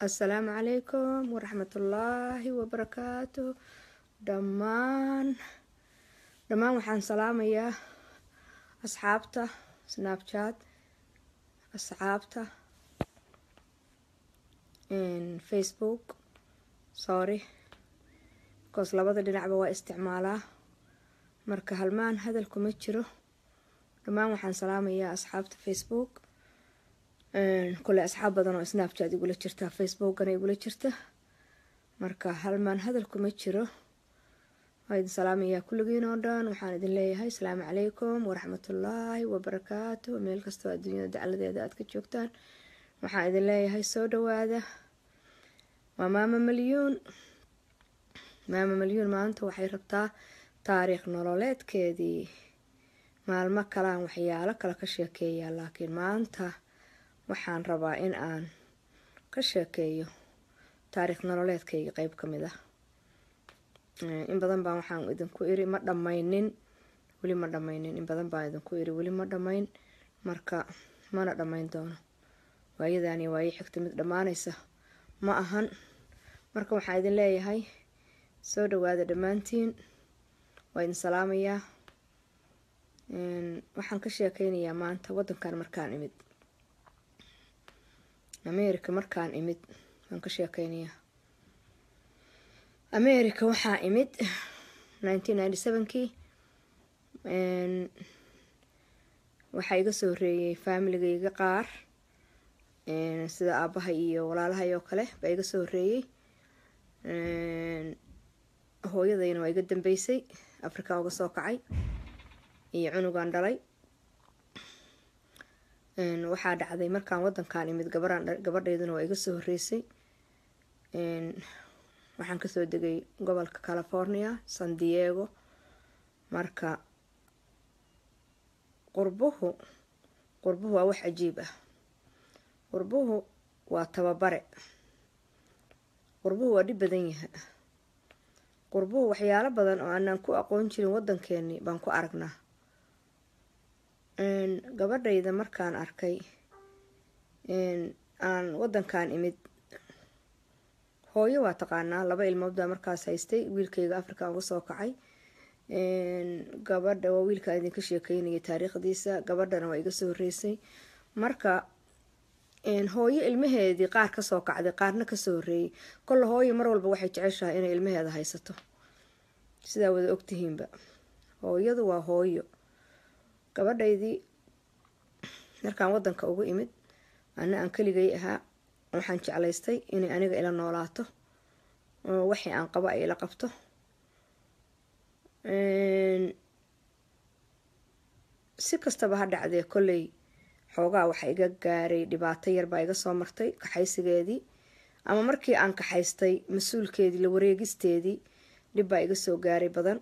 assalaamu calaykum waraxmatullaahi wabarakaatu dhammaan dhammaan waxaan salaamayaa asxaabta snapchat asxaabta facebook sorry bikoos labada dhinacba waa isticmaalaa marka halmaan hadal kuma jiro dhammaan waxaan salaamayaa asxaabta facebook kule asxaab badan oo snapchat igula jirta facebookana igula jirta marka halmaan hadal kuma jiro waa idin salaamayaa kulligiin oo dhan waxaan idin leeyahay asalaamu calaykum waraxmatullaahi wabarakaatu meel kastoo adduunyada dacladeeda aad ka joogtaan waxaan idin leeyahay soo dhawaada waa maama malyuun maama malyuun maanta waxay rabtaa taariikh nololeedkeedii maalmo kalaan waxyaalo kale ka sheekeeyaa laakiin maanta waxaan rabaa in aan ka sheekeeyo taariikh nololeedkayga qeyb ka mid ah in badan baan waxaan idinku iri ma dhammaynin weli ma dhammaynin in badan baan idinku iri weli ma dhammayn marka mana dhammayn doono waayadaani waayo xigta mid dhammaanaysa ma ahan marka waxaan idin leeyahay soo dhawaada dhammaantiin waa idin salaamayaa waxaan ka sheekeynayaa maanta waddankan markaan imid america markaan imid waan ka sheekeynayaa america waxaa imid nineteen ninety sevenkii waxaa iga soo horeeyey faamiligayga qaar sida aabahay iyo walaalahay oo kale baa iga soo horeeyey hooyadayna waa iga dambeysay africa uga soo kacay iyo cunugan dhalay waxaa dhacday markaan wadankan imid gabaraan gabadhayduna waa iga soo horeysay waxaan kasoo degay gobolka california san diego marka qurbuhu qurbuhu waa wax cajiib ah qurbuhu waa tababare qurbuhu waa dhib badan yaha qurbuhu waxyaalo badan oo aanaan ku aqoon jirin waddankeeni baan ku aragnaa gabadhayda markaan arkay aan waddankan imid hooyo waa taqaanaa laba ilmood baa markaas haystay wiilkayga africa uga soo kacay gabadha waa wiilkaa idinka sheekeynaya taariikhdiisa gabadhana waa iga soo horeysay marka hooyo ilmaheedii qaar kasoo kacday qaarna kasoo horeeyay kolle hooyo mar walba waxay jeceshahay inay ilmaheeda haysato sidaa wada ogtihiinba hooyadu waa hooyo gabadhaydii markaan wadanka ugu imid ana aan keligay ahaa waxaan jeclaystay inay aniga ila noolaato oo waxii aan qabo ay ila qabto si kastaba ha dhacdee kolley xoogaa waxa iga gaaray dhibaato yar baa iga soo martay kaxaysigeedii ama markii aan kaxaystay mas-uulkeedii la wareegisteedii dhib baa iga soo gaaray badan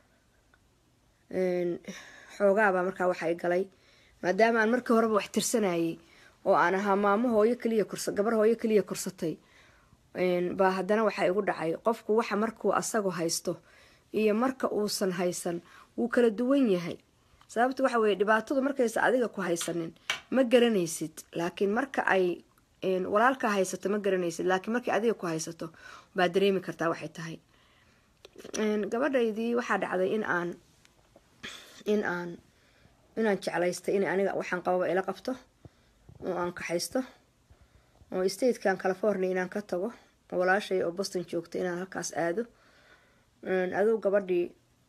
xoogaabaa markaa waxa i galay maadaama aan markii horeba wax tirsanayay oo aan ahaa maamo hooyo kaliya kursa gabar hooyo kaliya kursatay baa haddana waxaa igu dhacay qofku waxa markuu asagu haysto iyo marka uusan haysan wuu kala duwan yahay sababta waxa weye dhibaatadu markaysa adiga ku haysanin ma garanaysid laakiin marka ay walaalkaa haysato ma garanaysid laakiin markay adiga ku haysato baad dareemi kartaa waxay tahay gabadhaydii waxaa dhacday in aan in aan inaan jeclaystay in aniga waxaan qababa ila qabto oo aan kaxaysto oo statekan california inaan ka tago walaashay oo boston joogta inaan halkaas aado aduu gabadhii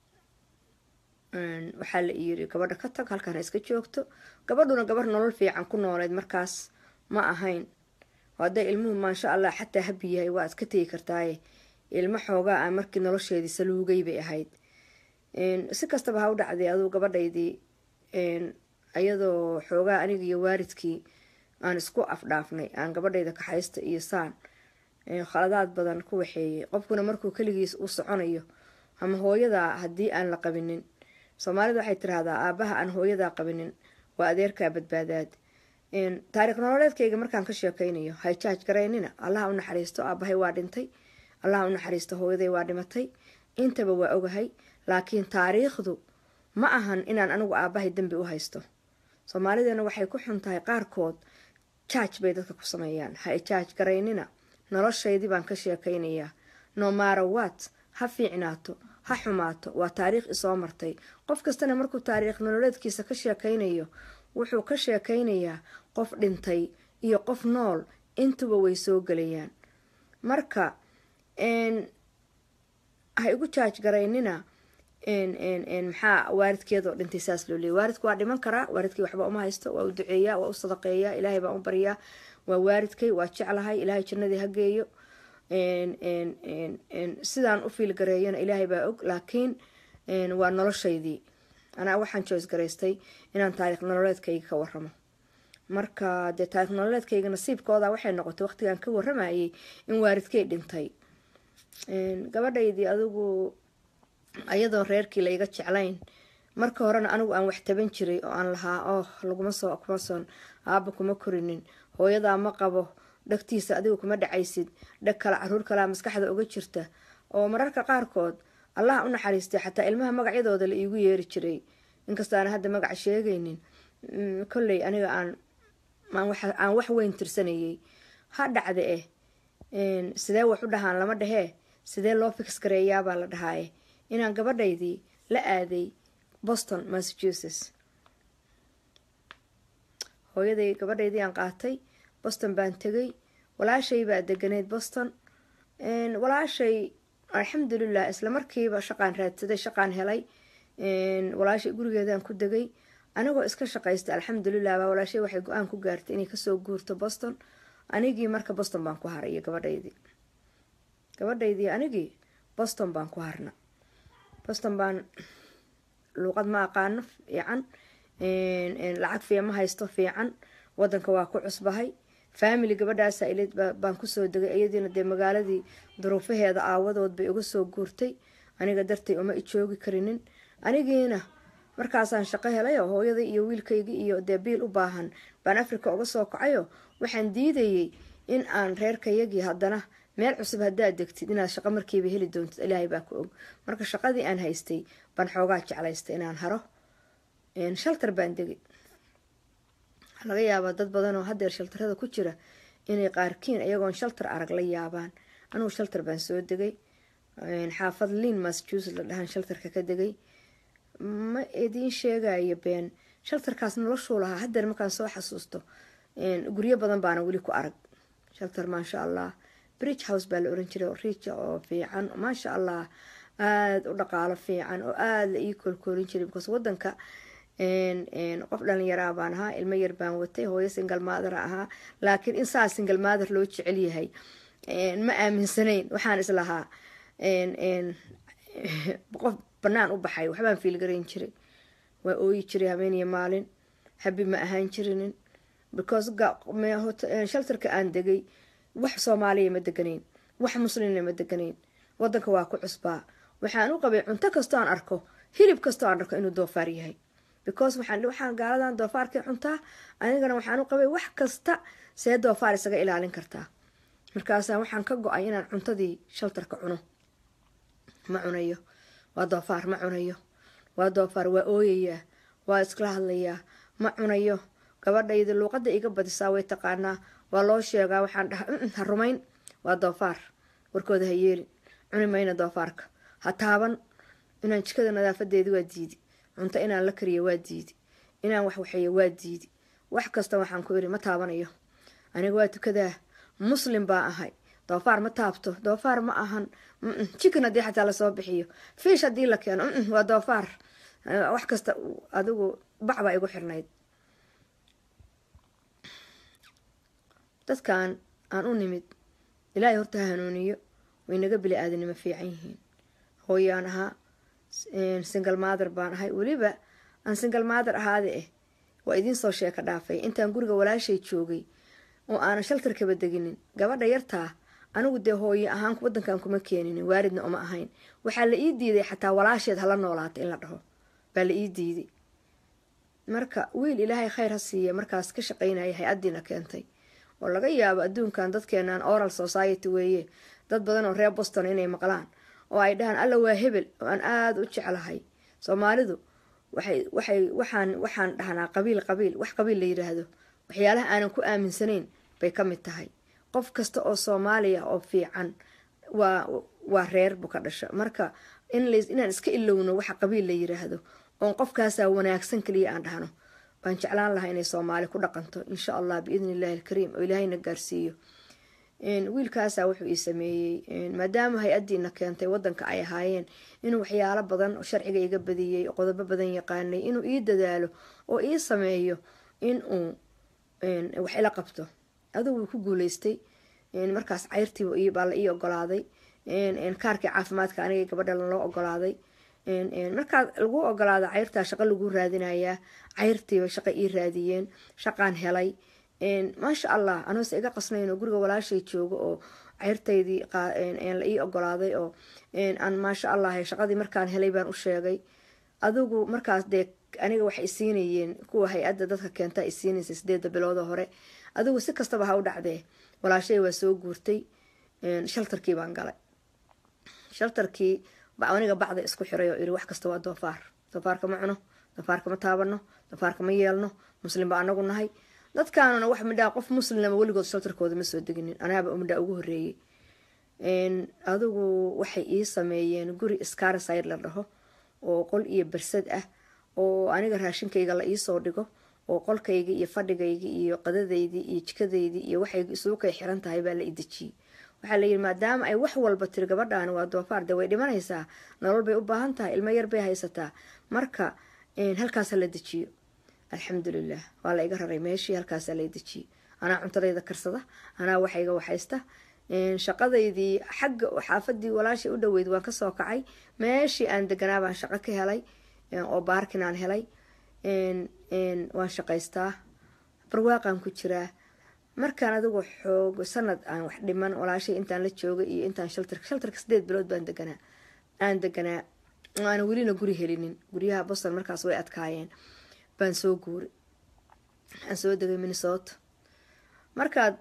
waxaa la yiri gabadha ka tag halkaan iska joogto gabadhuna gabar nolol fiican ku nooleyd markaas ma ahayn hadday ilmuhu maasha allah xataa habi yahay waa ad ka tegi kartaaye ilmo xoogaa a markii nolosheedii saluugay bay ahayd si kastaba ha u dhacday aduu gabadhaydii iyadoo xoogaa aniga iyo waalidkii aan isku afdhaafnay aan gabadhayda kaxaysta iyo saan khaladaad badan ku waxeeyay qofkuna markuu keligiis u soconayo ama hooyadaa haddii aan la qabinin soomaalida waxay tiraahdaa aabaha aan hooyadaa qabinin waa adeerkaa badbaadaad taariikh nololeedkayga markaan ka sheekeynayo hayjaaj garaynina allaha u naxariisto aabahay waa dhintay allaha u naxariisto hooyaday waa dhimatay intaba waa ogahay laakiin taariikhdu ma ahan inaan anigu aabahay dembi u haysto soomaalidana waxay ku xun tahay qaarkood jaaj bay dadka ku sameeyaan ha jaaj garaynina noloshaydii baan ka sheekaynayaa nomarawat ha fiicnaato ha xumaato waa taariikh isoo martay qof kastana markuu taariikh nololeedkiisa ka sheekaynayo wuxuu ka sheekaynayaa qof dhintay iyo qof nool intuba way soo gelayaan marka ha igu jaaj garaynina maxaa waaridkeedoo dhintay saas loo leeyay waaridka waa dhiman karaa waaridkay waxba uma haysto waa u duceeyaa waa u sadaqeeyaa ilaahay baan u baryaa waa waaridkay waa jeclahay ilaahay jannadii ha geeyo sidaan u fiilgareeyana ilaahay baa og laakiin waa noloshaydii anaa waxaan joys garaystay inaan taariikh nololeedkayga ka waramo marka dee taariikh nololeedkayga nasiibkooda waxay noqotay waqtigaan ka waramayay in waaridkay dhintay gabadhaydii adigu ayadoo reerkii la iga jeclayn marka horena anigu aan wax taban jiray oo aan lahaa oh laguma soo kuma son aaba kuma korinin hooyadaa ma qabo dhagtiisa adigu kuma dhacaysid dhag kale caruur kalea maskaxda uga jirta oo mararka qaarkood allah u naxariistay xataa ilmaha magacyadooda la iigu yeeri jiray inkastaana hadda magaca sheegaynin kolley aniga aan aan wax weyn tirsanayay ha dhacda eh sidee wax u dhahaan lama dhehee sidee loo fix gareeyaabaa la dhahaaye inaan gabadhaydii la aaday boston massachusetts hooyaday gabadhaydii aan qaatay boston baan tegay walaashay baa deganeyd boston walaashay alxamdulilah isla markiiba shaqaan raadsaday shaqaan helay walaashay gurigeedaan ku degay anigoo iska shaqaystay alxamdulilah baa walaashay waxay go-aan ku gaartay inay kasoo guurto boston anigii marka boston baan ku haray iyo gabadhaydii gabadhaydii anigii boston baan ku harna boston baan luuqad ma aqaano fiican lacag fiica ma haysto fiican wadanka waa ku cusbahay family gabadhaasa ilid baan kusoo degay iyadiina dee magaaladii duruufaheeda aawadood bay uga soo guurtay aniga dartay uma ijoogi karinin anigiina markaasaan shaqo helayo hooyaday iyo wiilkaygii iyo dee biil u baahan baan africa uga soo kacayo waxaan diidayay in aan reerkayagii haddana meel cusub haddaad degtid inaad shaqo markiiba heli doontid ilaahay baa ku og marka shaqadii aan haystay baan xoogaa jeclaystay inaan haro shaltar baan degay laga yaabaa dad badan oo hadeer shaltarada ku jira inay qaarkiin iyagoon shaltar arag la yaabaan anugu shaltar baan soo degay xaafad liin massachusetts la dhahaan shaltarka ka degay ma idiin sheegayo been shaltarkaas noloshuu lahaa hadeer markaan soo xasuusto guryo badan baana weli ku arag shaltar maasha allah bridge house baa la oran jiray oo riija oo fiican maasha allah aada u dhaqaalo fiican oo aada la ii koolkoolin jiray because wadanka qof dhalinyaraa baan ahaa ilmo yar baan watay hooyo singal maadara ahaa laakiin in saa singal maadar loo jecel yahay ma aaminsanayn waxaan islahaa qof banaan u baxay waxbaan fiilgarayn jiray waa ooyi jiray habeeniyo maalin habi ma ahaan jirinin because shaltarka aan degay wax soomaaliya ma deganayn wax muslimna ma deganayn wadanka waa ku cusbaa waxaan u qabay cunto kastoo aan arko hilib kastoo aan arko inuu doofaar yahay because waxaan gaaladan doofaarkii cuntaa anigana waxaan u qabay wax kasta see doofaar isaga ilaalin kartaa markaasa waxaan ka go-ay inaan cuntadii shaltarka cuno ma cunayo waa doofaar ma cunayo waa doofaar waa ooyayaa waa iskala hadlayaa ma cunayo gabadhayda luuqada iga badisaa way taqaanaa waa loo sheegaa waxaan dhaha ha rumayn waa doofaar warkooda ha yeelin cuni mayna doofaarka ha taaban inaan jikada nadaafadeedi waa diidi cunto inaan la kariyo waa diidi inaan wax waxeeyo waa diidi wax kasta waxaan ku iri ma taabanayo aniga waa tukadaa muslim baa ahay doofaar ma taabto doofaar ma ahan jikin haddii xataa lasoo bixiyo fiish haddii la keeno waa doofaar wax kasta adigu bac baa igu xirnayd dadkan aan u nimid ilaahay horta ha hanuuniyo way naga bili aadanimo fiican yihiin hooyaan ahaa singal maader baan ahay weliba aan singal maader ahaada eh waa idiin soo sheeka dhaafay intaan guriga walaashay joogay oo aanan shaltarkaba deginin gabadha yartaa anigu dee hooye ahaan wadankan kuma keeninin waaridna uma ahayn waxaa la ii diiday xataa walaasheed hala noolaata in la dhaho baa la ii diiday marka wiil ilaahay khayr ha siiya markaas ka shaqaynaya hay-addiina keentay oo laga yaabo adduunkan dadkeenan oral society weeye dad badan oo reer boston inay maqlaan oo ay dhahaan alla waa hebel oo aan aada u jeclahay soomaalidu waxay waxay waxaan waxaan dhahnaa qabiil qabiil wax qabiil la yiraahdo waxyaalaha aanan ku aaminsanayn bay ka mid tahay qof kasta oo soomaaliya oo fiican waa waa reer buu ka dhasha marka inaan iska ilowno waxa qabiil la yiraahdo oon qofkaasaa wanaagsan kaliya aan dhahno baan jeclaan lahaa inay soomaali ku dhaqanto insha allah biidni illahi alkariim oo ilaahayna gaarsiiyo wiilkaasaa wuxuu ii sameeyey maadaama hay-adiina keentay wadanka ay ahaayeen inuu waxyaalo badan oo sharciga iga badiyey qodobo badan yaqaanay inuu ii dadaalo oo ii sameeyo inuu wax ila qabto adugu wuu ku guuleystay markaas cayrtii baa la ii ogolaaday kaarkii caafimaadka aniga gabadha loo ogolaaday markaa lagu ogolaada cayrtaa shaqo lagu raadinayaa cayrtiiba shaqo ii raadiyeen shaqaan helay maasha allah anoose iga qasnayn guriga walaashay joogo oo cayrtaydii la ii ogolaaday oo aan maasha allah shaqadii markaan helay baan u sheegay adigu markaas dee aniga waxay isiinayeen kuwa hay-adda dadka keenta isiinaysa sideeda biloodoo hore adigu si kastaba ha u dhacdee walaashay waa soo guurtay shaltarkii baan galay shaltarkii aniga bacda isku xiray oo iri wax kasta waa doofaar doofaarka ma cuno doofaarka ma taabano doofaarka ma yeelno muslim ba anagu nahay dadkaanuna wax midhaa qof muslimama weligood shaltarkooda ma soo deginin anaaba midhaa ugu horeeyey adigu waxay ii sameeyeen guri scarside la dhaho oo qol iyo bersad ah oo aniga raashinkayga la iisoo dhigo oo qolkayga iyo fadhigayga iyo qadadaydii iyo jikadaydii iyo waxay isugu kay xiran tahay baa la idejiyey waxaa layidhi maadaama ay wax walba tiri gabadhaani waa doofaar dee way dhimanaysaa nolol bay u baahan tahay ilmo yar bay haysataa marka halkaasa la dejiyo alxamdulilah waa la iga raray meeshii halkaasaa la dejiyey anaa cuntadayda karsada anaa waxayga waxaysta shaqadaydii xagga xaafadii walaashay u dhaweyd waan kasoo kacay meeshii aan deganaa baan shaqo ka helay oo baarkin aan helay waan shaqaystaa barwaaqaan ku jiraa markaan adigu xoog sanad aan wax dhiman walaashay intaan la joogay iyo intaan shaltarka shaltarka sideed bilood baan deganaa aan deganaa aana welina guri helinin guryaha boston markaas way adkaayeen baan soo guuray waxaan soo degay minnesota markaad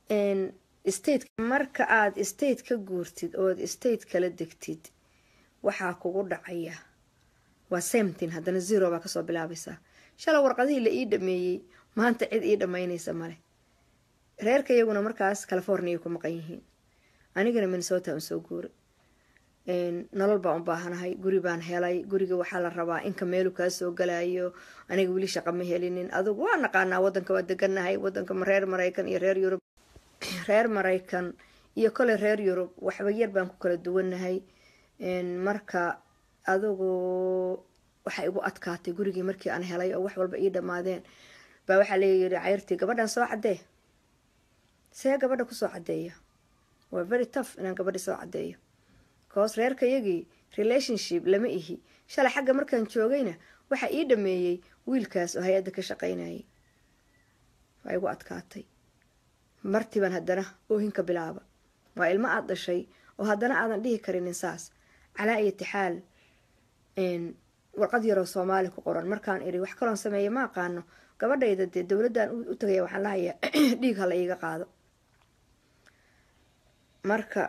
state marka aada state ka guurtid ood state kala degtid waxaa kugu dhacaya waa samtin haddana zero baa kasoo bilaabaysaa shala warqadihii la ii dhameeyey maanta cid ii dhammaynaysa male reerka iyaguna markaas california ku maqan yihiin anigana minnesota aan soo guuray nolol baan u baahanahay guri baan helay guriga waxaa la rabaa inka meelu kaa soo galayo aniga weli shaqa ma helinin adugu waa naqaanaa wadanka waa deganahay wadanka reer maraykan iyo reer yurub reer maraykan iyo kole reer yurub waxba yar baan ku kala duwanahay marka adugu waxay igu adkaatay gurigii markii aan helay oo wax walba ii dhammaadeen baa waxaa leeyihi cayrtii gabadhan soo cadee see gabadha kusoo cadeeya waa very tough inaan gabadhi soo cadeeyo cause reerka yagii relationship lama ihi shalay xagga markaan joogayna waxaa ii dhameeyey wiilkaas oo hay-adda ka shaqaynayay waa igu adkaatay martiban haddana oohinka bilaaba waa ilmo aada dhashay oo haddana aadan dhihi karinin saas calaa iyotixaal warqad yaroo soomaali ku qoran markaan iri wax kaloon sameeya ma aqaano gabadhayda dee dowladdan u tagaya waxaan lahayaa dhiig hala iiga qaado marka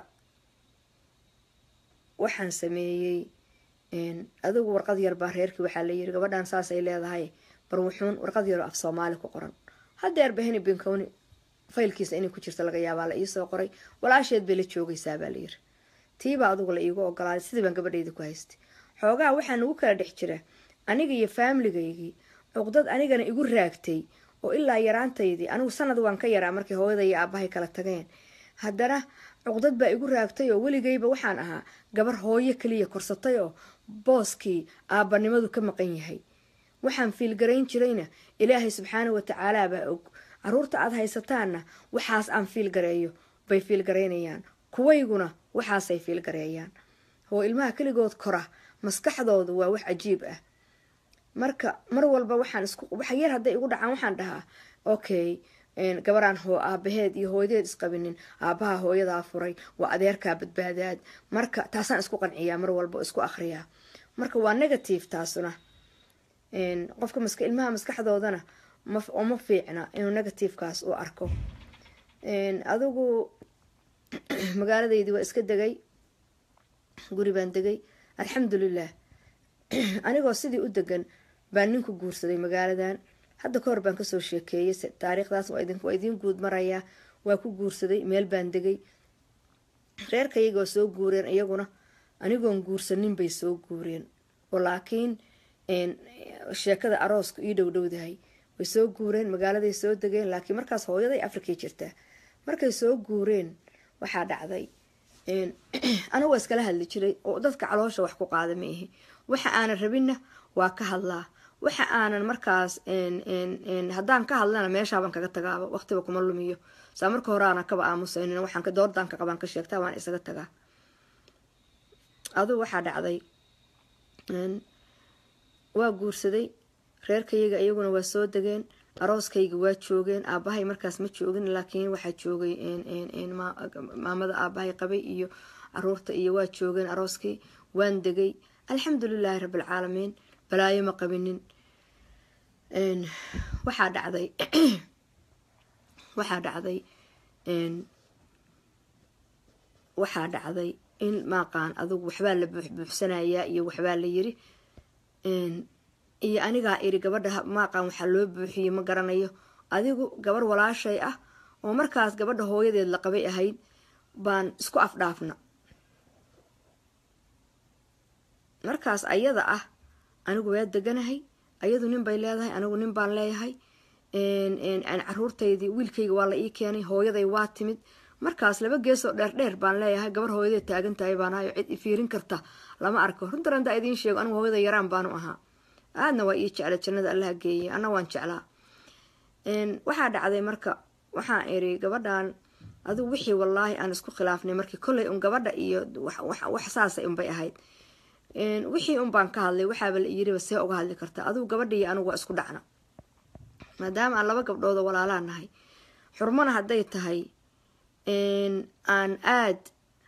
waxaan sameeyey adigu warqad yar baa reerkii waxaa layiri gabadhan saasay leedahay barwuxuun warqad yaroo af soomaali ku qoran hadeer baheni binkowni faylkiisa inay ku jirta laga yaabaa la iisoo qoray walaasheed bay la joogaysaa baa layiri tiibaa adugu la iigu ogolaaday sidii baan gabadhayda ku haystay xoogaha waxaa nagu kala dhex jira aniga iyo faamiligaygii cuqdad anigana igu raagtay oo ilaa yaraantaydii anigu sanad waan ka yaraa markii hooyada iyo aabahay kala tageen haddana cuqdad baa igu raagtay oo weligayba waxaan ahaa gabar hooyo kaliya korsatay oo booskii aabbanimadu ka maqan yahay waxaan fiilgarayn jirayna ilaahay subxaana watacaala baa og caruurta aada haysataanna waxaas aan fiilgareeyo bay fiilgaraynayaan kuwayguna waxaasay fiilgareeyaan oo ilmaha keligood kora maskaxdoodu waa wax cajiib ah marka mar walba waxaan isku waxa yar hadday igu dhacaan waxaan dhahaa okay gabaraan hoo aabaheed iyo hooyadeed isqabinin aabaha hooyadaa furay waa adeerkaa badbaadaad marka taasaan isku qanciyaa mar walba isku akriyaa marka waa negative taasuna qofka mask ilmaha maskaxdoodana ma fiicna inuu negativekaas u arko adigu magaaladaydii waa iska degay guri baan degay alxamdulilah anigoo sidii u degan baan ninku guursaday magaaladan hadda ka hor baan kasoo sheekeeyey taariikhdaas waa idiin guud marayaa waa ku guursaday meel baan degay reerkayaga waa soo guureen iyaguna anigoon guursanin bay soo guureen oo laakiin sheekada aroosku ii dhowdhowdahay way soo guureen magaaladay soo degeen laakiin markaas hooyaday afrikay jirtaa markay soo guureen waxaa dhacday anigu waa iskala hadli jiray oo dadka caloosha wax ku qaada ma ihi waxa aanan rabinna waa ka hadlaa waxa aanan markaas haddaan ka hadlana meeshaaban kaga tagaaba waqtiba kuma lumiyo saa marka hore aanan kaba aamusaynin waxaan doordan ka qabaan ka sheegtaa waan isaga tagaa aduu waxaa dhacday waa guursaday reerkayaga iyaguna waa soo degeen arooskayga waa joogeen aabahay markaas ma joogin laakiin waxaa joogay maamada aabahay qabay iyo caruurta iyo waa joogeen arooskii waan degay alxamdulilaahi rabbilcaalamiin balaayo ma qabinin waxaa dhacday waxaa dhacday waxaa dhacday in maaqaan adugu waxbaa la buuxbuuxsanayaa iyo waxbaa la yiri iyo anigaa iri gabadha maaqaan waxaa loo buuxiyey ma garanayo adigu gabar walaashay ah oo markaas gabadha hooyadeed la qabay ahayd baan isku afdhaafna markaas ayada ah anigu waa deganahay ayadu nin bay leedahay anigu nin baan leeyahay caruurtaydii wiilkayga waa la ii keenay hooyaday waa timid markaas laba geesoo dheerdheer baan leeyahay gabar hooyadeed taagan tahay baan ahayo cid ifiirin karta lama arko runtarandaa idiin sheego anigu hooyada yaraan baanu ahaa aadna waa ii jecla jannada allaha geeyay anna waan jeclaa waxaa dhacday marka waxaan iri gabadhan adigu wixii wallaahi aan isku khilaafnay markii kolley un gabadha iyo wax saasa unbay ahayd wixii un baan ka hadlay waxaaba la yiriba see uga hadli karta adigu gabadha iyo anigu waa isku dhacna maadaama aan laba gabdhooda walaalaa nahay xurmana hadday tahay aan aad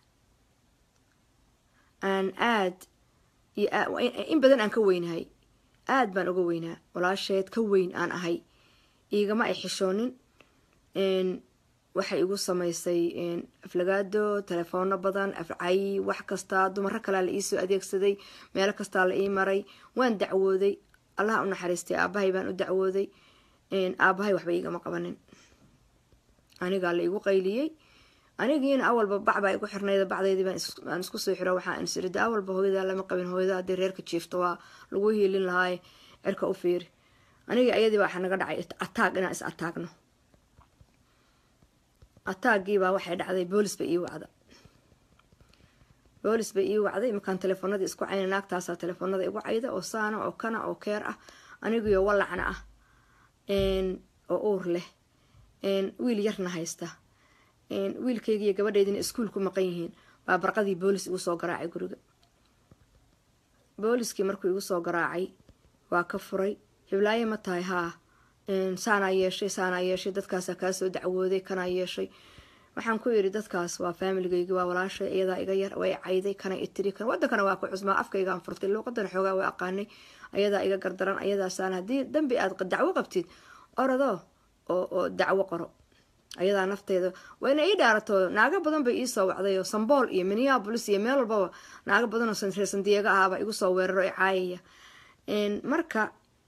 aan aad in badan aan ka weynahay aad baan uga weynaa walaasheed ka weyn aan ahay iigama ay xishoonin waxay igu samaysay aflagaado telefoono badan afcay wax kasta dumaro kalea la iisoo adeegsaday meelo kastaa la ii maray waan dacwooday allaha u naxariistay aabahay baan u dacwooday aabahay waxba iigama qabanin anigaa la igu qayliyey anigiina awalba bacbaa igu xirnayda bacdeydii baan isku soo xiro waxaa insirida awalba hooyadaa lama qabin hooyada haddii reerka jiifto waa lagu hiilin lahaaye cirka u fiiri anigii ayadii baa naga dhacay ataag inaan is ataagno ataagiibaa waxay dhacday boolis bay ii wacda boolis bay ii wacday markaan telefoonadii isku cayna naagtaasaa telefoonada igu cayda oo saana oo kana oo keer ah anigiyo walacna ah oo uur leh wiil yarna haysta wiilkaygiiyo gabadheydina iskuul ku maqan yihiin baa barqadii boolis igu soo garaacay guriga booliskii markuu igu soo garaacay waa ka furay hiblaaye ma tahay haa saanaa yeeshay saanaa yeeshay dadkaasaa kaasoo dacwooday kanaa yeeshay waxaan ku yidhi dadkaas waa faamiligaygi waa walaashay iyadaa iga yar way cayday kana itiri kan wadankana waa ku cusmaa afkaygaan furtay luuqadana xoogaa waa aqaanay ayadaa iga gardaran ayadaasaan haddii dambi aad dacwo qabtid orado oo dacwo qoro ayadaa nafteeda waa ina ii dhaarato naago badan bay iisoo wacday oo sambool iyo minneabolis iyo meel walbaba naago badan oo reer sandiego ahaaba igu soo weeraro i caayaya marka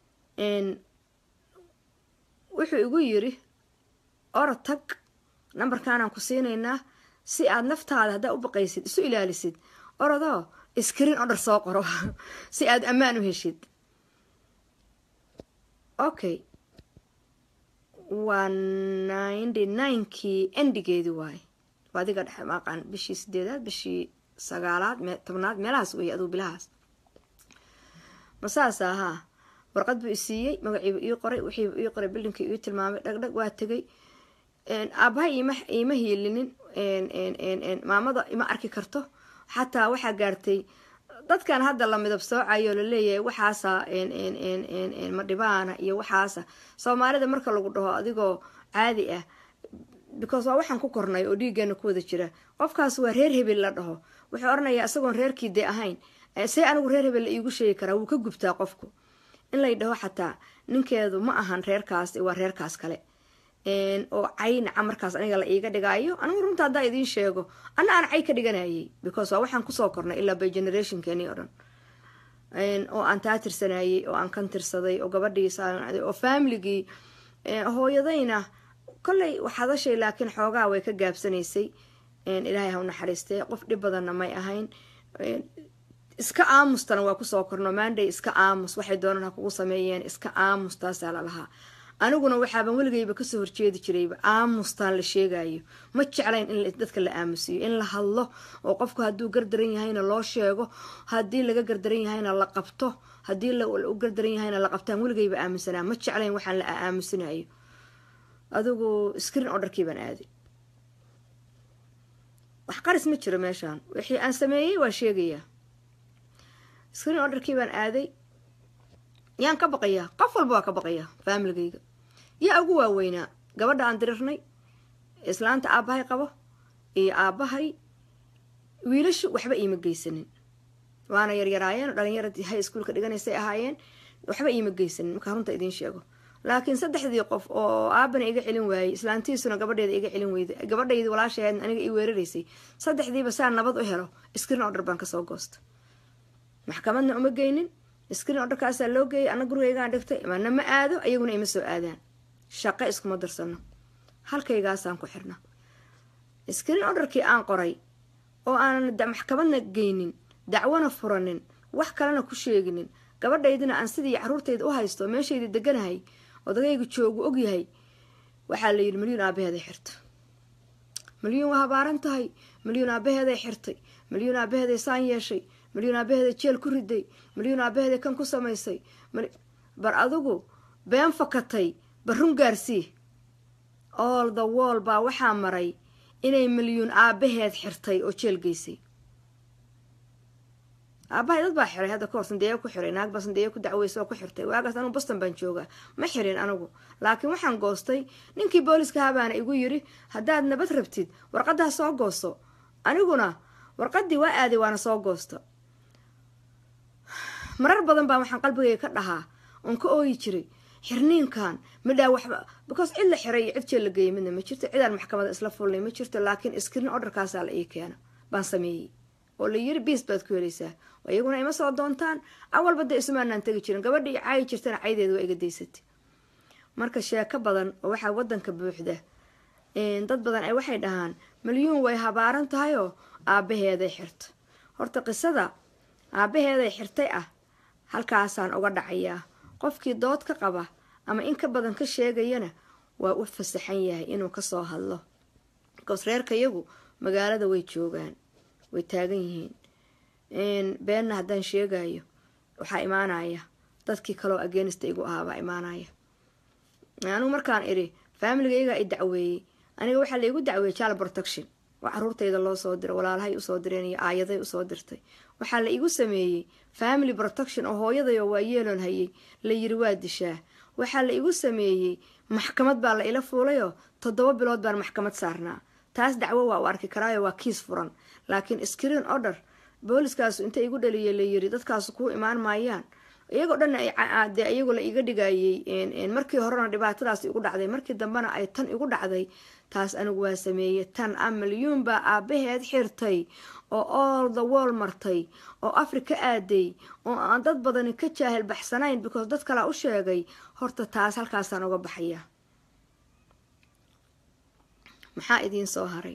wuxuu igu yiri orod tag nambarkaanaan ku siinaynaa si aad naftaada haddaa u baqaysid isu ilaalisid orodoo iskrin oo dhar soo qoro si aad ammaan u heshid okay waa ninety ninekii endigeedii waaye adiga dhexe maaqaan bishii sideedaad bishii sagaalaad tobnaad meelahaas weeye aduu bilahaas masaas ahaa warqad buu isiiyey magaciibu ii qoray wixiibu ii qoray bildhinkii ii tilmaamay dhagdhag waa tegay aabahay iima hiilinin maamada ima arki karto xataa waxaa gaartay dadkan hadda la midab soocayo laleeyahay waxaasa madhibaana iyo waxaasa soomaalida marka lagu dhaho adigoo caadi ah because waa waxaan ku kornay oo dhiiggeena ku wada jira qofkaas waa reer hebel la dhaho wuxuu oranayaa isagoon reerkii dee ahayn see anigu reer hebel la iigu sheegi karaa wuu ka gubtaa qofku in lay dhaho xataa ninkeedu ma ahan reerkaas waa reerkaas kale oo caynaca markaas aniga la iiga dhigaayo anigu runta haddaa idiin sheego anna aan cay ka dhiganayay because waa waxaan kusoo kornay ilaa by generationkeeni o dhan oo aan taa tirsanayay oo aan kan tirsaday oo gabadhii saanacday oo faamiligii hooyadayna kolley waxadashay laakiin xoogaa way ka gaabsanaysay ilaahay ha u naxariistee qof dhib badanna may ahayn iska aamustana waa kusoo korno maanday iska aamus waxay doonaan ha kugu sameeyeen iska aamus taasaa lalahaa aniguna waxaaban weligayba kasoo horjeedi jirayba aamustaan la sheegayo ma jeclayn in dadka la aamusiyo in la hadlo oo qofku hadduu gardaran yahayna loo sheego haddii laga gardaran yahayna la qabto haddii u gardaran yahayna la qabtaan weligayba aaminsanaa ma jeclayn waxaan la aamusinayo adigu screen orderkii baan aaday wax qaris ma jiro meeshaan wixii aan sameeyey waa sheegayaa screen orderkii baan aaday yaan ka baqayaa qof walba waa ka baqayaa faamiligayga yaa ugu waaweynaa gabadha aan dirirnay islaanta aabbahay qabo iyo aabbahay wiilashu waxba iima geysanin waana yaryaraayeen dhalinyaradii hay iskuolka dhiganaysay ahaayeen waxba iima geysanin markaa runta idiin sheego laakiin saddexdii qof oo aabana iga celin waayey islaantiisuna gabadheeda iga celin weyday gabadhaydii walaashaheedna aniga ii weeraraysay saddexdiiba saa nabad u helo screen order baan kasoo goosta maxkamadna uma geynin screen orderkaasaa loo geeyay ana gurigaygaan dhigtay mana ma aado ayaguna ima soo aadaan shaqo iskuma darsano halkaygaasaan ku xirna screen orderkii aan qoray oo aanan maxkamadna geynin dacwona furanin wax kalena ku sheeginin gabadhaydina aan sidii caruurtayda u haysto meeshayda deganahay odagayga joogu ogyahay waxaa la yidhi milyuun aabaheeday xirta milyuun waa habaaran tahay milyuun aabaheeday xirtay milyuun aabaheeday saan yeeshay milyuun aabaheeday jeel ku riday milyuun aabaheeday kan ku samaysay bar adigu been fakatay barrun gaarsii all the wall baa waxaa maray inay milyuun aabaheed xirtay oo jeel geysay aabahay dad baa xiray hadda kahor sandeeya ku xiray naag baa sandeeya ku dacweysa oo ku xirtay waagaas anugu boston baan joogaa ma xirin anigu laakiin waxaan goostay ninkii booliska habaana igu yiri haddaad nabad rabtid warqaddaa soo goosto aniguna warqadii waa aaday waana soo goosta marar badan baa waxaan qalbigayga ka dhahaa oon ka ooyi jiray xirniinkan midhaa waxba because cid la xiray iyo cid jeel la geeyay midna ma jirto cidaan maxkamada isla fulnay ma jirto laakiin screen orderkaasaa la ii keena baan sameeyey oo la yiri biis baad ku helaysaa iyaguna ima soo doontaan awalba dee isumaanaan tegi jirin gabadha i caayi jirtana caydeeda waa iga daysatay marka sheeko badan oo waxaa wadanka buuxda dad badan ay waxay dhahaan milyuun way habaaran tahayoo aabaheeday xirta horta qisada aabaheeday xirtay ah halkaasaan uga dhacayaa qofkii dood ka qaba ama in ka badan ka sheegayana waa u fasaxan yahay inuu kasoo hadlo bikoos reerkayagu magaalada way joogaan way taagan yihiin beenna haddaan sheegayo waxaa imaanaya dadkii kaloo agenista igu ahaabaa imaanaya anigu markaan idhi faamiligaygaa i dacweeyey aniga waxaa laigu dacweeyey child protection oo caruurtayda loo soo diray walaalahay usoo direen iyo aayaday usoo dirtay waxaa la igu sameeyey family protection oo hooyaday oo waa yeeloon hayay la yiri waa dishaa waxaa la igu sameeyey maxkamad baa la ila fuulayoo toddoba bilood baan maxkamad saarnaa taas dacwo waa u arki karaayo waa kiis furan laakiin screen order booliskaasu inta igu dhaliyay la yiri dadkaasu kuu imaan maayaan iyagoo dhan de iyagu la iga dhigayey markii horena dhibaatadaas igu dhacday markii dambena ay tan igu dhacday taas anigu waa sameeyey tan a milyuun baa aabaheed xirtay oo all the wall martay oo africa aaday oo aan dad badani ka jaahil baxsanayn because dad kalaa u sheegay horta taas halkaasaan uga baxaya maxaa idiin soo haray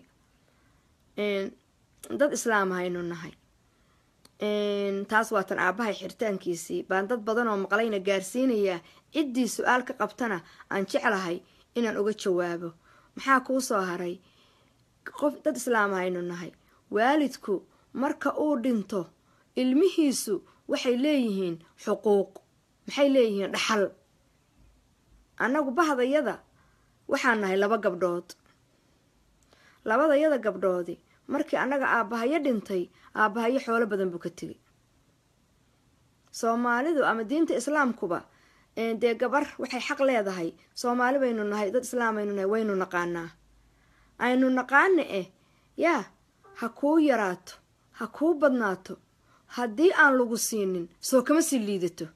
dad islaam haynu nahay taas waa tan aabahay xiritaankiisii baan dad badan oo maqlayna gaarsiinayaa ciddii su-aal ka qabtana aan jeclahay inaan uga jawaabo maxaa kuu soo haray qof dad islaam haynu nahay waalidku marka uu dhinto ilmihiisu waxay leeyihiin xuquuq maxay leeyihiin dhaxal annagu bahdayada waxaan nahay laba gabdhood labadayada gabdhoodi markii annaga aabbahayo dhintay aabbahayo xoolo badan buu ka tegay soomaalidu ama diinta islaamkuba dee gabar waxay xaq leedahay soomaali baynu nahay dad islaam aynu nahay waynu naqaanaa aynu naqaana eh yaa ha kuu yaraato ha kuu badnaato haddii aan lagu siinin soo kama sii liidato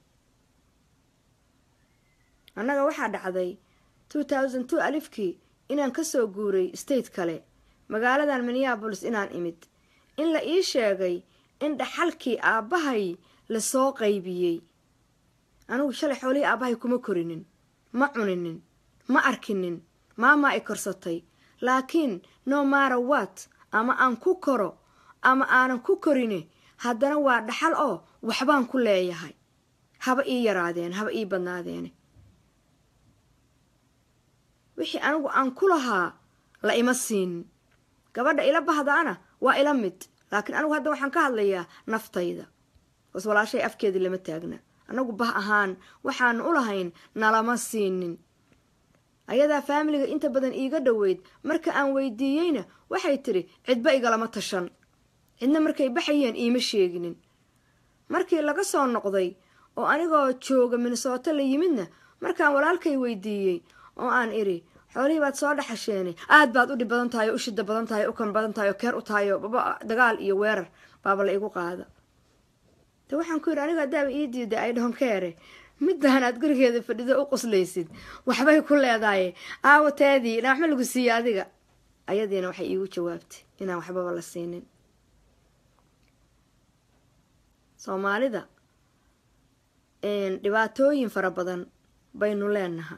annaga waxaa dhacday two thousand two alifkii inaan kasoo guuray state kale magaaladan minneabolis inaan imid in la ii sheegay in dhaxalkii aabbahay lasoo qaybiyey anigu shalay xoolihii aabbahay kuma korinin ma cuninin ma arkinin maamaa i korsatay laakiin no mara wat ama aan ku koro ama aanan ku korine haddana waa dhaxal oo waxbaan ku leeyahay haba ii yaraadeen haba ii badnaadeene wixii anigu aan ku lahaa la ima siinin gabadha ila bahdaana waa ila mid laakiin anigu hadda waxaan ka hadlayaa naftayda bas walaashay afkeedii lama taagna anagu bah ahaan waxaanu u lahayn nalama siinin ayadaa faamiliga inta badan iiga dhoweyd marka aan weydiiyeyna waxay tidhi cidba igalama tashan cidna markay baxayeen iima sheeginin markii laga soo noqday oo anigoo jooga minnesooto la yimidna markaan walaalkay weydiiyey oo aan idhi xoolihii baad soo dhaxasheene aad baad u dhib badan tahay oo u shida badan tahay o u kan badan tahay oo keer u tahay oo baba dagaal iyo weerar baaba la igu qaada de waxaan ku yidhi aniga haddaaba ii diiday ay dhonkeere middahan aad gurigeeda fadhido u qoslaysid waxbay ku leedahay aawateedii inaan waxma lagu siiye adiga ayadiina waxay iigu jawaabtay inaan waxbaba la siinin soomaalida dhibaatooyin fara badan baynu leenaha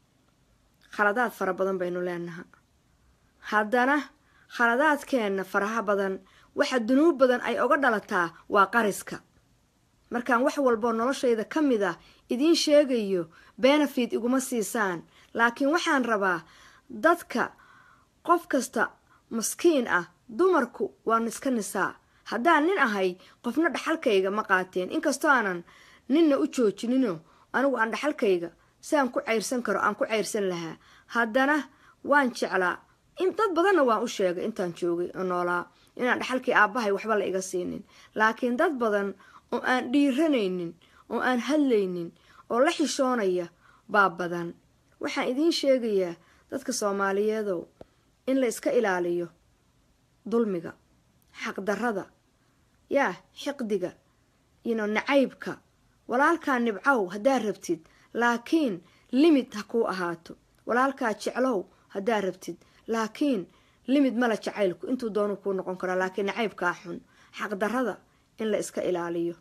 khaladaad fara badan baynu leenaha haddana khaladaadkeenna faraha badan waxa dunuub badan ay oga dhalataa waa qariska markaan wax walboo noloshayda ka mid ah idiin sheegayo benefit iguma siisaan laakiin waxaan rabaa dadka qof kasta maskiin ah dumarku waan iska nisaa haddaan nin ahay qofna dhaxalkayga ma qaateen inkastoo aanan ninna u joojinino anigu aan dhaxalkayga si aan ku cayrsan karo aan ku cayrsan lahaa haddana waan jeclaa dad badanna waan u sheegay intaan joogay oo noolaa inaan dhaxalkii aabbahay waxba la iga siinin laakiin dad badan oo aan dhiiranaynin oo aan hadlaynin oo la xishoonaya baa badan waxaan idiin sheegayaa dadka soomaaliyeedow in la iska ilaaliyo dulmiga xaqdarrada yaa xiqdiga ino nacaybka walaalkaa nibcow haddaad rabtid laakiin limid ha kuu ahaato walaalkaa jeclow haddaad rabtid laakiin limid mala jacaylku intuu doonu kuu noqon karaa laakiin nacaybkaa xun xaqdarrada in la iska ilaaliyo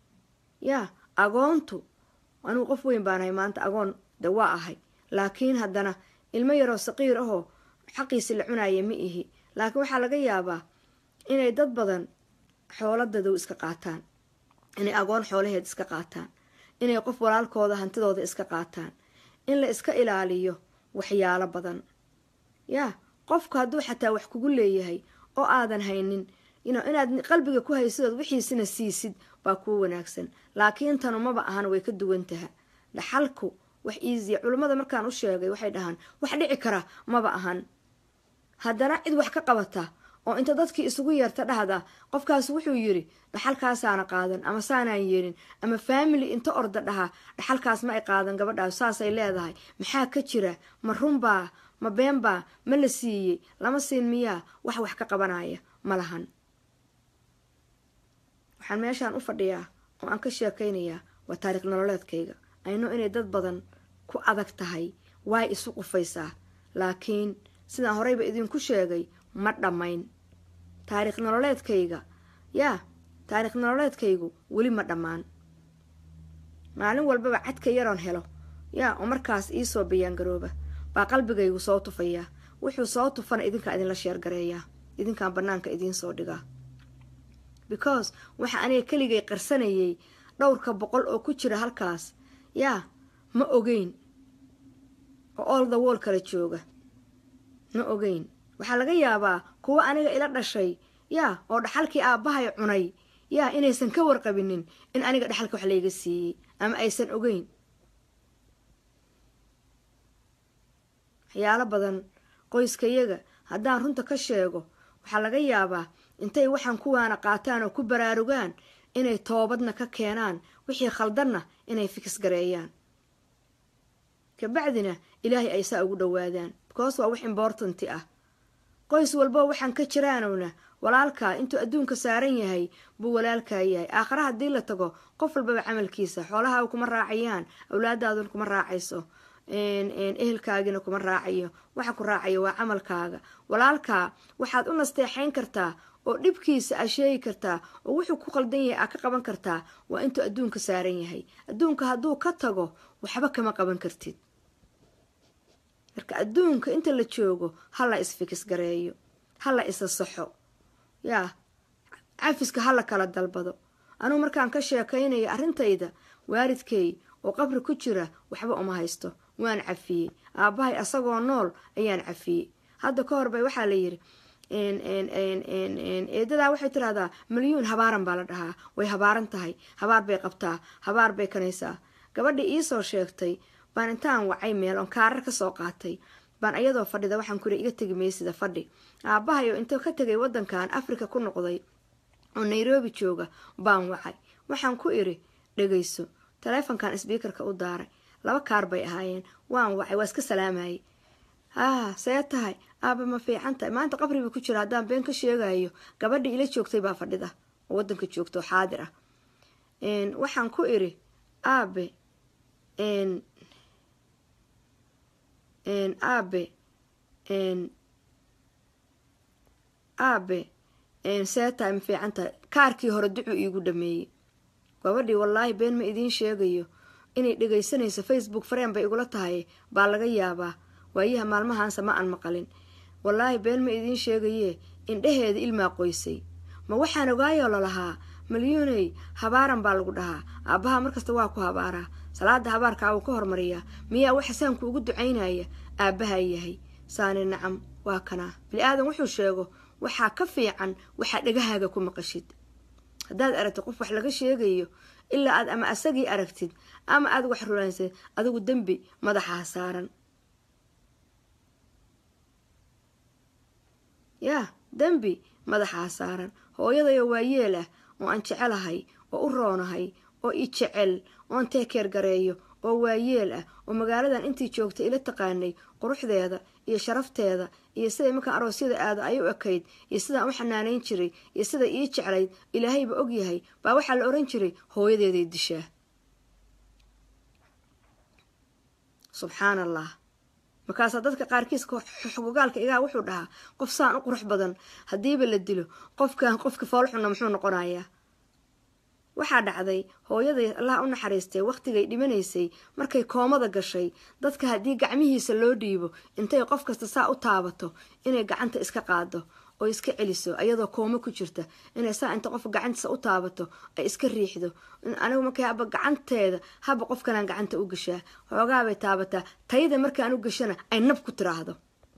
yaa agoontu anigu qof weyn baanahay maanta agoon de waa ahay laakiin haddana ilmo yaroo saqiir ahoo xaqiisi la cunaya ma ihi laakiin waxaa laga yaabaa inay dad badan xooladadow iska qaataan inay agoon xoolaheed iska qaataan inay qof walaalkooda hantidooda iska qaataan in la iska ilaaliyo waxyaalo badan yaa qofku hadduu xataa wax kugu leeyahay oo aadan haynin inaad qalbiga ku haysidood wixiisina siisid baa kuu wanaagsan laakiin tanu maba ahan way ka duwan taha dhaxalku wax iisiya culummada markaan u sheegay waxay dhahaan wax dhici kara maba ahan haddana cid wax ka qabata oo inta dadkii isugu yeerta dhahda qofkaas wuxuu yidhi dhaxalkaasaana qaadan ama saanaan yeelin ama faamily inta orda dhaha dhaxalkaas ma ay qaadan gabadhaas saasay leedahay maxaa ka jira ma runbaa ma beenbaa ma la siiyey lama siin miyaa wax wax ka qabanaya ma lahan waxaan meeshaan u fadhiyaa oo aan ka sheekaynayaa waa taariikh nololeedkayga ayno inay dad badan ku adag tahay waay isu qufaysaa laakiin sidaan horeyba idinku sheegay ma dhammayn taariikh nololeedkayga yaa taariikh nololeedkaygu weli ma dhammaan maalin walbaba cadka yaroon helo yaa oo markaas iisoo bayaangarooba baa qalbigaygu soo tufayaa wuxuu soo tufana idinkaa idinla sheergareeyaa idinkaan bannaanka idiin soo dhigaa because waxa aniga keligay qarsanayay dhowrka boqol oo ku jira halkaas yaa ma ogeyn oo all the wall kala jooga ma ogeyn waxaa laga yaabaa kuwa aniga ila dhashay yaa oo dhaxalkii aabbahay cunay yaa inaysan ka warqabinin in aniga dhaxalka wax layga siiyey ama aysan ogeyn waxyaalo badan qoyskayaga haddaan runta ka sheego waxaa laga yaabaa intay waxaan kuwaana qaataan oo ku baraarugaan inay toobadna ka keenaan wixii khaldanna inay fikis gareeyaan kabacdina ilaahay ay saa ugu dhowaadaan because waa wax imbortanti ah qoys walbo waxaan ka jiraanowna walaalkaa intuu adduunka saaran yahay buu walaalkaa yahay aakhare haddii la tago qof walbaba camalkiisa xoolahaa kuma raacayaan awlaadaaduna kuma raacayso ehelkaagina kuma raacayo waxa ku raacaya waa camalkaaga walaalkaa waxaad u nasteexayn kartaa oo dhibkiisa aa sheegi kartaa oo wuxuu ku qaldan yahay aa ka qaban kartaa waa intuu adduunka saaran yahay adduunka hadduu ka tago waxba kama qaban kartid marka adduunka inta la joogo ha la isfikis gareeyo ha la isa saxo yaa cafiska ha la kala dalbado anugu markaan ka sheekaynaya arrintayda waalidkay oo qabri ku jira waxba uma haysto waan cafiyey aabbahay asagoo nool ayaan cafiyey hadda ka hor bay waxaa la yiri eedadaa waxay tirahdaa milyuun habaaran baa la dhahaa way habaaran tahay habaar bay qabtaa habaar bay kanaysaa gabadhii iisoo sheegtay baan intaan wacay meel oon kaarar kasoo qaatay baan ayadoo fadhida waxaan kuri iga tegi maysida fadhi aabbahay oo inta ka tegay wadankan africa ku noqday oo nairobi jooga baan wacay waxaan ku iri dhegayso taleefonkan sbiikarka u daaray laba kaar bay ahaayeen waan wacay waa iska salaamayay haa see tahay aaba ma fiican tahay maanta qabri buu ku jira haddaan been ka sheegayo gabadhii ila joogtay baa fadhida oo wadanka joogta oo xaadir ah waxaan ku iri aabe aabe aabe see tahay ma fiican tahay kaarkii hore ducuu iigu dhameeyey gabadhii wallaahi been ma idiin sheegayo inay dhegaysanayso facebook fareen bay igula tahay baa laga yaabaa waayaha maalmahaanse ma aan maqalin wallaahi been ma idiin sheegayee indhaheeda ilmaa qoysay ma waxaan ogaayoo lalahaa malyuuney habaaran baa lagu dhahaa aabbaha markasta waa ku habaaraa salaada habaarkaa wuu ka hormariyaa miyaa waxa saanku ugu ducaynaya aabbahaa yahay saani nacam waa kanaa bili aadan wuxuu sheego waxaa ka fiican waxaa dhegahaaga ku maqashid haddaad aragtid qof wax laga sheegayo ilaa aad ama asagii aragtid ama aad wax rulaynsid adigu dembi madaxaha saaran yaa dembi madaxaa saaran hooyadayoo waa yeel ah oo aan jecelahay oo u roonahay oo i jecel oon teekeer gareeyo oo waa yeel ah oo magaaladan intii joogtay ila taqaanay quruxdeeda iyo sharafteeda iyo siday markaan aroosyada aada ay u ekayd iyo sidaan u xanaanayn jiray iyo sida ii jeclayd ilaahayba ogyahay baa waxaa la oran jiray hooyadeeday dishaa subxaan allah markaasaa dadka qaarkiis xogogaalka igaa wuxuu dhahaa qof saan u qurux badan haddiiba la dilo qofkan qofka foolxunna muxuu noqonayaa waxaa dhacday hooyaday allaha u naxariistay wakhtigay dhimanaysay markay koomada gashay dadka haddii gacmihiisa loo dhiibo intay qof kasta saa u taabato inay gacanta iska qaado oo iska celiso ayadoo koomo ku jirta inay saa inta qof gacantiisa u taabato ay iska riixdo anigu markay haba gacanteeda haba qof kalaan gacanta u gashaa xoogaabay taabataa tayada markaan u gashana ay nab ku tiraahdo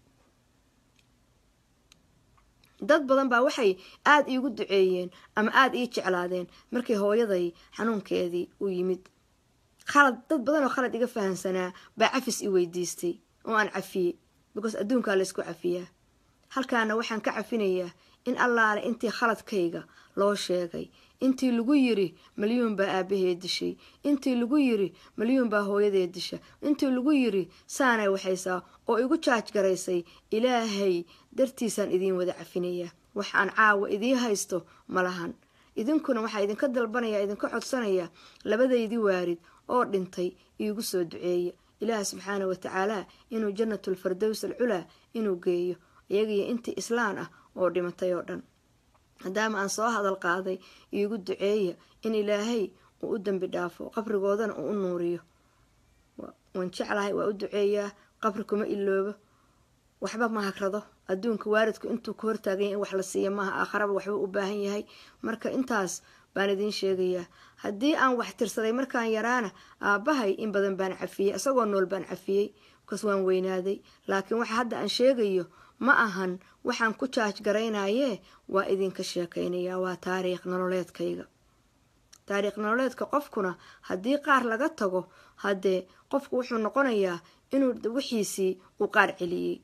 dad badan baa waxay aada iigu duceeyeen ama aada ii jeclaadeen markay hooyaday xanuunkeedii u yimid khalad dad badan oo khalad iga fahamsanaa baa cafis i weydiistay oo aan cafiyey because adduunkaa laysku cafiyaa halkaana waxaan ka cafinayaa in allaale intii khaladkayga loo sheegay intii lagu yiri malyuun baa aabahee dishay intii lagu yiri malyuun baa hooyadee disha intii lagu yiri saanay waxaysaa oo igu jaaj garaysay ilaahay dartiisaan idiin wada cafinayaa wax aan caawa idiin haysto ma lahan idinkuna waxaa idinka dalbanaya idinka codsanaya labadaydii waarid oo dhintay iigu soo duceeya ilaah subxaana wa tacaala inuu jannatulfardows alculaa inuu geeyo iyagiyo intii islaan ah oo dhimatay oo dhan maadaama aan soo hadal qaaday iigu duceeya in ilaahay uu u dembi dhaafo qabrigoodana uu u nuuriyo waan jeclahay waa u duceeyaa qabri kuma iloobo waxba ma hagrado adduunka waalidku intuu ka hortaaganya in wax la siiya maaha aakharaba waxba u baahan yahay marka intaas baan idiin sheegayaa haddii aan wax tirsaday markaan yaraana aabbahay in badan baan cafiyey isagoo nool baan cafiyey bakaas waan weynaaday laakiin waxa hadda aan sheegayo ma ahan waxaan ku jaaj garaynayee waa idinka sheekaynayaa waa taariikh nololeedkayga taariikh nololeedka qofkuna haddii qaar laga tago haddee qofku wuxuu noqonayaa inuu wixiisii uu qaar celiyey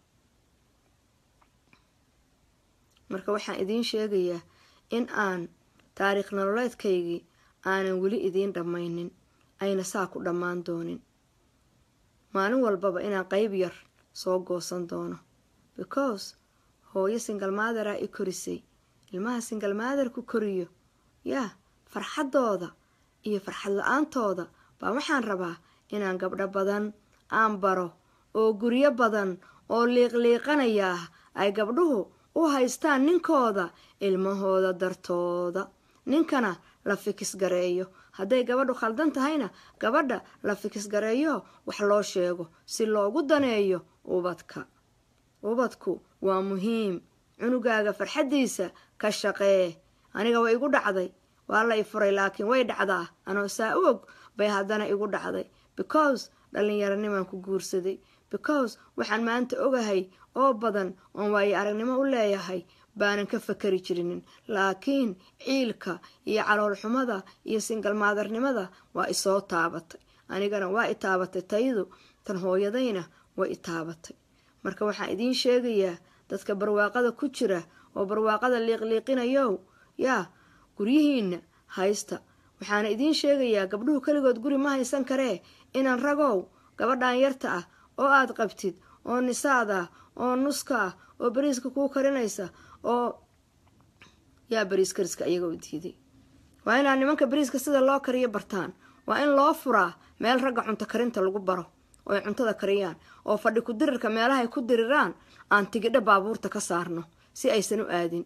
marka waxaan idiin sheegayaa in aan taariikh nololeedkaygii aanan weli idiin dhammaynin ayna saa ku dhammaan doonin maalin walbaba inaan qayb yar soo goosan doono because hooyo singalmaadaraa i korisay ilmaha singalmaadar ku koriyo yaa farxaddooda iyo farxad la-aantooda baa waxaan rabaa inaan gabdho badan aan baro oo guryo badan oo liiqliiqanaya ah ay gabdhuhu u haystaan ninkooda ilmahooda dartooda ninkana la fikis gareeyo hadday gabadhu khaldan tahayna gabadha la fikis gareeyo wax loo sheego si loogu daneeyo ubadka ubadku waa muhiim cunugaaga farxaddiisa ka shaqee aniga way igu dhacday waa la i furay laakiin way dhacdaa anoo saa u og bay haddana igu dhacday because dhallinyaronimaan ku guursaday because waxaan maanta ogahay oo badan oon waayo aragnimo u leeyahay baanan ka fakari jirinin laakiin ciilka iyo caloolxumada iyo singalmaadarnimada waa isoo taabatay anigana waa i taabatay taydu tan hooyadayna way i taabatay marka waxaan idiin sheegayaa dadka barwaaqada ku jira oo barwaaqada liiqliiqinayow yaa guryihiinna haysta waxaana idiin sheegayaa gabdhuhu keligood guri ma haysan karee inaan ragow gabadhan yarta ah oo aad qabtid oo nisaad ah oo nuska ah oo bariiska kuu karinaysa oo yaa bariis kariska iyaga u diiday waa inaad nimanka bariiska sida loo kariyo bartaan waa in loo furaa meel ragga cunto karinta lagu baro oo ay cuntada kariyaan oo fadhi ku dirirka meelahay ku diriraan aan tigidho baabuurta ka saarno si aysan u aadin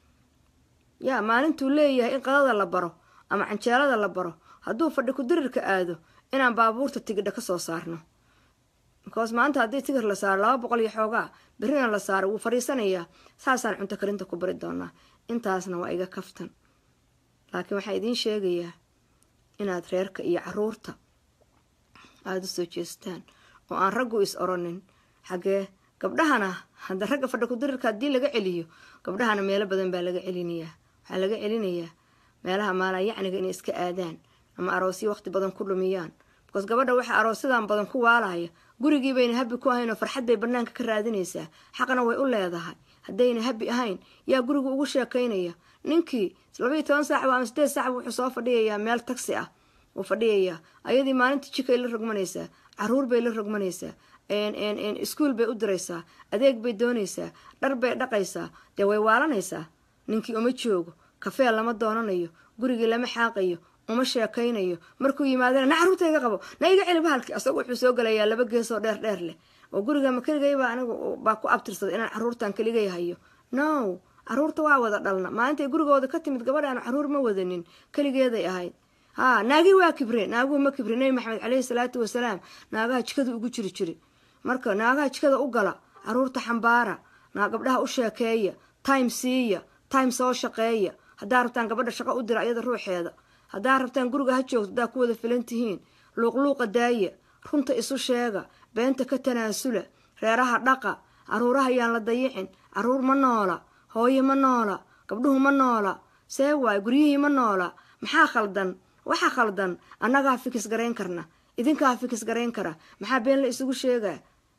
yaa maalintuu leeyahay in qadada la baro ama canjeelada la baro hadduu fadhi ku dirirka aado inaan baabuurta tigidho kasoo saarno because maanta haddii tigir la saaro laba boqol iyo xoogaa berrina la saaro wuu fadhiisanayaa saasaan cunto karinta ku bari doonaa intaasna waa iga kaftan laakiin waxaan idiin sheegayaa inaad reerka iyo caruurta aada u soo jeestaan oo aan raggu is oronin xaggee gabdhahana hadda ragga fadhi kudirirka haddii laga celiyo gabdhahana meelo badan baa laga celinayaa waxaa laga celinayaa meelaha maalaa yacniga inay iska aadaan ama aroosyo waqti badan ku dhumiyaan bikoos gabadha waxaa aroosyadan badan ku waalaya gurigii bayna habi ku ahayn oo farxad bay banaanka ka raadinaysaa xaqna way u leedahay haddayna habi ahayn yaa guriga ugu sheekaynaya ninkii labaiyo toban saacba ama sideed saacba wuxuu soo fadhiyayaa meel tagsi ah wuu fadhiyayaa ayadii maalintii jikay la rogmanaysaa caruur bay la rogmanaysaa iskuol bay u diraysaa adeeg bay doonaysaa dhar bay dhaqaysaa dee way waalanaysaa ninkii uma joogo kafee lama doonanayo gurigii lama xaaqayo uma sheekaynayo markuu yimaadana na caruurta iga qabo na iga celi bahalkii asagu wuxuu soo gelayaa laba geesoo dheer dheer leh oo guriga ma keligayba anigu baa ku abtirsaday inaan caruurtan keligay hayo no caruurta waa wada dhalna maalintay gurigooda ka timid gabadhaanu caruur ma wadanin keligeeday ahayd haa naagii waa kibre naaguhu ma kibre nebi maxamed caleyhi salaatu wasalaam naagaha jikada ugu jiri jiri marka naagaha jikada u gala caruurta xambaara naa gabdhaha u sheekeeya time siiya time soo shaqeeya haddaa rabtaan gabadha shaqo u dira iyada ruuxeeda haddaa rabtaan guriga ha joogto haddaa ku wada filan tihiin luuqluuqa daaya runta isu sheega beenta ka tanaasula reeraha dhaqa caruuraha yaan la dayicin caruur ma noola hooye ma noola gabdhuhu ma noola see waay guryihii ma noola maxaa khaldan waxa khaldan annagaa fikis garayn karna idinkaa fikis garayn kara maxaa been la isugu sheegaa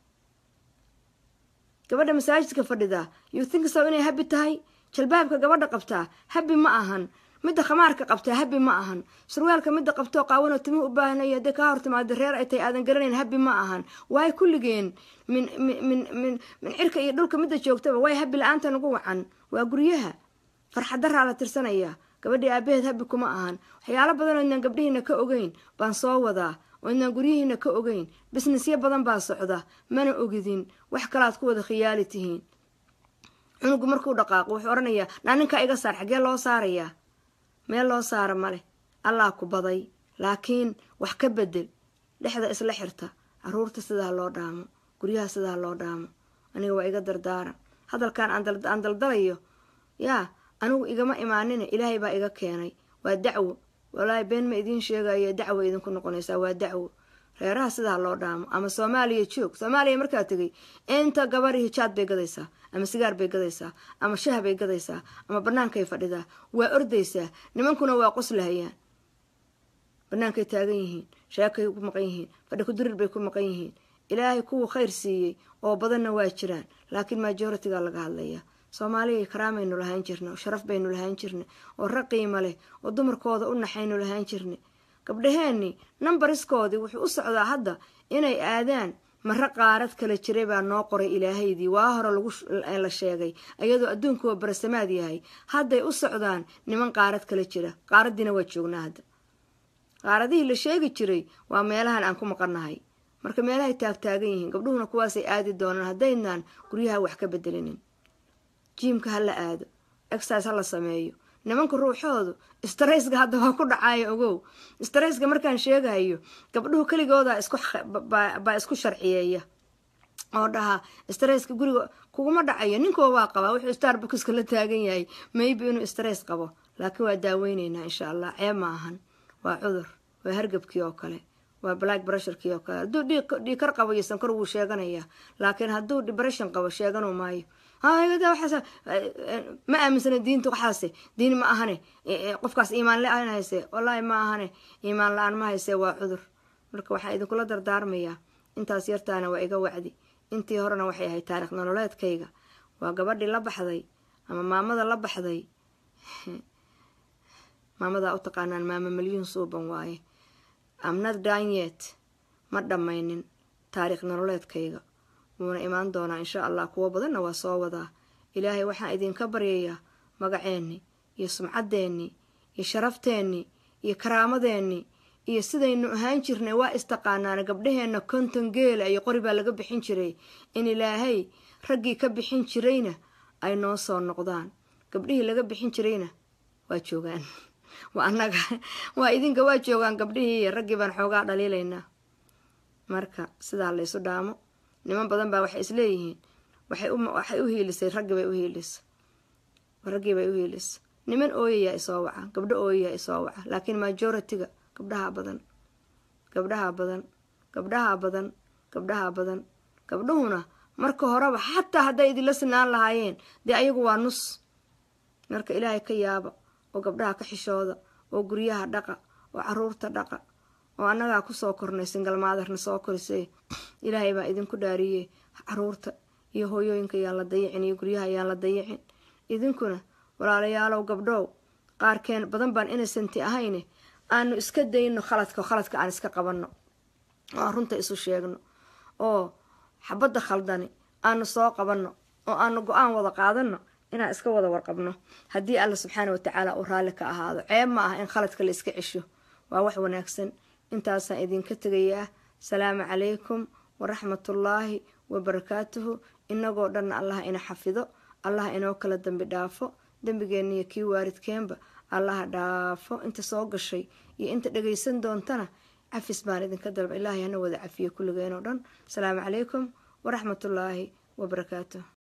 gabadha masaajidka fadhida you think so inay habi tahay jalbaabka gabadha qabtaa habi ma ahan midda khamaarka qabtaa habi ma ahan surwaalka midda qabtoo qaawanoo timuhu u baahanaya hadday kaa hortimaado reer ay tahay aadan garanayn habi ma ahan waay kulligeen min min min min min cirka iyo dhulka midda joogtaba waay habi la-aanta nagu wacan waa guryaha farxadaraa la tirsanayaa gabadhii aabaheed habi kuma ahan waxyaalo badan oo inaan gabdhihiina ka ogeyn baan soo wadaa oo inaan guryihiina ka ogeyn bisnesyo badan baa socda mana ogidin wax kalaad ku wada khiyaali tihiin cunugu markuu dhaqaaqo wuxuu odhanayaa naa ninkaa iga saar xaggee loo saarayaa meel loo saara maleh allaa ku baday laakiin wax ka bedel dhexda isla xirta caruurta sidaa loo dhaamo guryaha sidaa loo dhaamo aniga waa iga dardaaran hadalkan aan daldalayo yaa anigu igama imaanina ilaahay baa iga keenay waa dacwo walaahi been ma idiin sheegayo dacwo idinku noqonaysaa waa dacwo reeraha sidaa loo dhaamo ama soomaaliya joog soomaaliya markaa tegay inta gabadhi hijaad bay gadaysaa ama sigaar bay gadaysaa ama shah bay gadaysaa ama bannaankay fadhidaa waa ordaysaa nimankuna waa qoslahayaan bannaankay taagan yihiin sheekay ku maqan yihiin fadhi kudirir bay ku maqan yihiin ilaahay kuwa khayr siiyey oo badanna waa jiraan laakiin majoritiga laga hadlayaa soomaaliya karaamaynu lahaan jirna oo sharaf baynu lahaan jirna oo rag qiimo leh oo dumarkooda u naxaynu lahaan jirna gabdhaheenni nambariskoodii wuxuu u socdaa hadda inay aadaan mare qaarad kala jiray baa noo qoray ilaahaydii waa hore lagu la sheegay iyadoo adduunkuwa barasamaad yahay hadday u socdaan niman qaarad kala jira qaaraddiina waa joognaa hadda qaaradihii la sheegi jiray waa meelahan aan ku maqannahay marka meelahay taagtaagan yihiin gabdhuhuna kuwaasay aadi doonaan haddaynaan guryaha wax ka bedelinin jiimka ha la aado exercise ha la sameeyo nimanka ruuxoodu strayska hadda waa ku dhacayo ogow strayska markaan sheegayo gabdhuhu keligooda baa isku sharciyeeya oo dhahaa stresska guriga kuguma dhacayo ninkuwa waa qabaa wuxuu starbuckska la taagan yahay maybe inuu stress qabo laakiin waa daaweyneynaa insha allah ceeb ma ahan waa cudur waa hargabkii oo kale waa black bressurkii oo kale hadduu dhiikar qabo iyo sankor wuu sheeganayaa laakiin hadduu depression qabo sheeganu maayo ma aaminsana diinta waxaase diin ma ahane qofkaas iimaan la-aan hayse wallaahi ma ahane iimaan la-aan ma hayse waa cudur marka waxaan idinkula dardaarmayaa intaas yartaana waa iga wacdi intii horena waxay ahayd taarikh nololeedkayga waa gabadhii la baxday ama maamada la baxday maamadaa u taqaanaan maama milyuun suuban waaye amnad danyet ma dhammaynin taariikh nololeedkayga wuuna imaan doonaa insha allah kuwo badanna waa soo wadaa ilaahay waxaan idinka baryayaa magaceenni iyo sumcaddeenni iyo sharafteenni iyo karaamadeenni iyo sidaynu ahaan jirnay waa istaqaanaana gabdhaheenna konton geela iyo qori baa laga bixin jiray in ilaahay raggii ka bixin jirayna ay noo soo noqdaan gabdhihii laga bixin jirayna waa joogaan waa annaga waa idinka waa joogaan gabdhihii iyo raggii baan xoogaa dhaliilaynaa marka sidaa laysu dhaamo niman badan baa waxay isleeyihiin waxay u hiilisay raggii bay u hiilisa raggii bay u hiilisa niman ooyayaa isoo waca gabdho ooyayaa isoo waca laakiin majoritiga gabdhaha badan gabdhaha badan gabdhaha badan gabdhaha badan gabdhuhuna marka horeba xataa hadday idinla sinaan lahaayeen dee ayagu waa nus marka ilaahay ka yaaba oo gabdhaha ka xishooda oo guryaha dhaqa oo caruurta dhaqa oo annagaa kusoo kornay singalmaadarna soo korisay ilaahay baa idinku dhaariyey caruurta iyo hooyooyinka ayaan la dayicin iyo guryaha ayaan la dayicin idinkuna walaalayaalow gabdhow qaarkeen badan baan innocenti ahayne aanu iska dayno khaladka khaladka aan iska qabanno oo aan runta isu sheegno oo xabadda khaldani aanu soo qabanno oo aanu go-aan wada qaadanno inaan iska wada warqabno haddii alla subxaana watacaala uu raalli ka ahaado ceeb ma ah in khaladka la iska cesho waa wax wanaagsan intaasaan idinka tegayaa salaamu calaykum waraxmatullaahi wabarakaatuhu inagoo dhanna allaha ina xafido allaha inoo kala dembi dhaafo dembigeenna iyo kii waaridkeenba allaha dhaafo inta soo gashay iyo inta dhagaysan doontana cafis baan idinka dalba ilaahay hana wada cafiyo kulligeen oo dhan asalaamu calaykum waraxmatullaahi wabarakaatuh